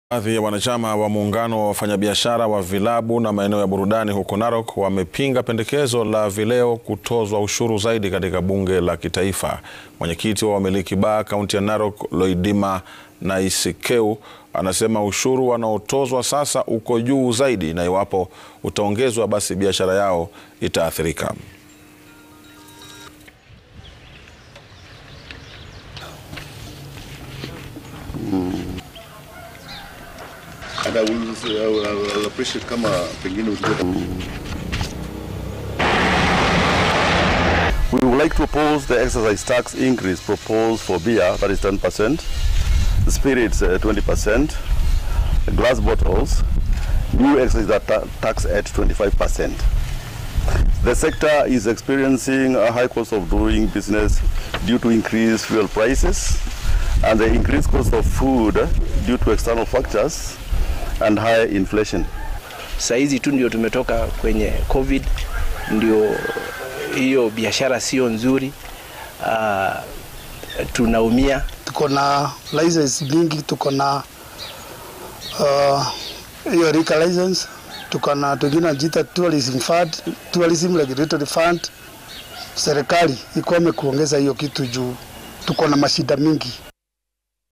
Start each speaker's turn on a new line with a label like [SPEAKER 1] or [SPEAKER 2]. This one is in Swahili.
[SPEAKER 1] Baadhi ya wanachama wa muungano wa wafanyabiashara wa vilabu na maeneo ya burudani huko Narok wamepinga pendekezo la vileo kutozwa ushuru zaidi katika bunge la kitaifa. Mwenyekiti wa wamiliki baa kaunti ya Narok, Loidima Naisikeu, anasema ushuru wanaotozwa sasa uko juu zaidi na iwapo utaongezwa basi biashara yao itaathirika.
[SPEAKER 2] And I will, I will, I will appreciate kama pengine usipata
[SPEAKER 3] We would like to oppose the excise tax increase proposed for beer, that is 10%, spirits uh, 20%, glass bottles, new excise ta- tax at 25%. The sector is experiencing a high cost of doing business due to increased fuel prices and the increased cost of food due to external factors and higher inflation.
[SPEAKER 4] Saizi tu ndio tumetoka kwenye COVID, ndio hiyo biashara sio nzuri. Uh, tunaumia.
[SPEAKER 5] tuko na license mingi, tuko na uh, hiyo liquor license, tuko na tungine najiita tourism fund, tourism regulatory fund. Serikali ikome kuongeza hiyo kitu juu tuko na mashida mingi.